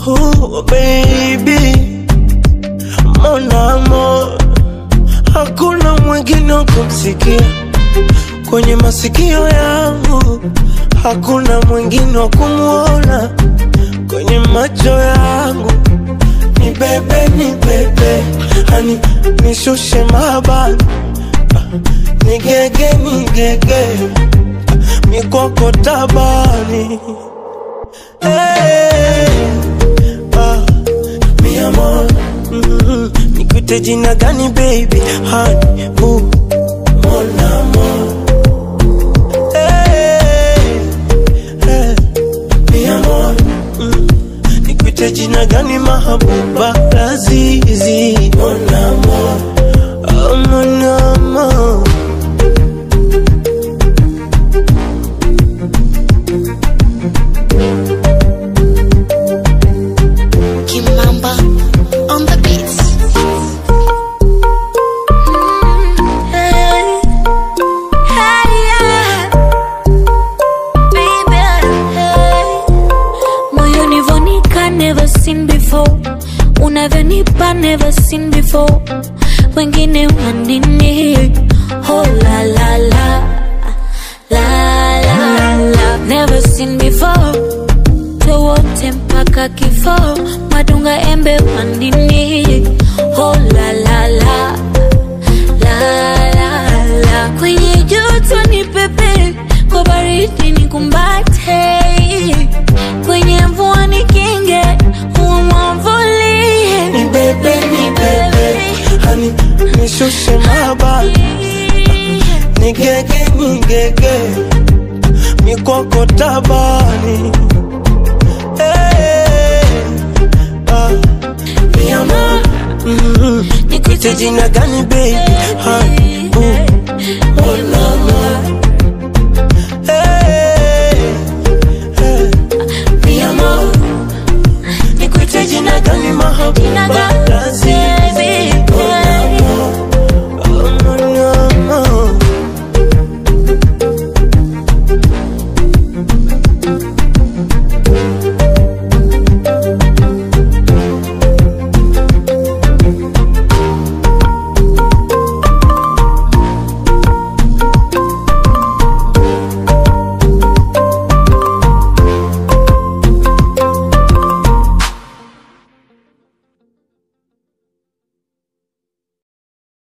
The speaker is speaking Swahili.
Oh baby, mon amour, hakuna mwingine wa kumsikia kwenye masikio yangu, hakuna mwingine wa kumwona kwenye macho yangu. Ni bebe, ni bebe, hani nishushe mabani, ni gege, ni gege, mikoko tabani Hey, ah, mi amor, mm, nikute jina gani baby, honey, boo, mon amor. Hey, hey, mi amor, mm, nikute jina gani mahabuba, lazizi, mon amor, oh, mon amor. Kimamba on the beats. Hey, hey, yeah. Baby, hey. Moyoni vonika never seen before unavyonipa never seen before wengine wanini oh la la la la la la never seen before wote mpaka kifo madunga embe wandini oh la la la la la la kwenye joto ni pepe kwa baridi ni kumbate kwenye mvua ni kinge umwavulie Ni bebe, ni bebe, hani nishushe mabani, ni gege, ni gege, mikoko tabani. Hey, ah, mi amor, mm, nikute jina gani baby, honey,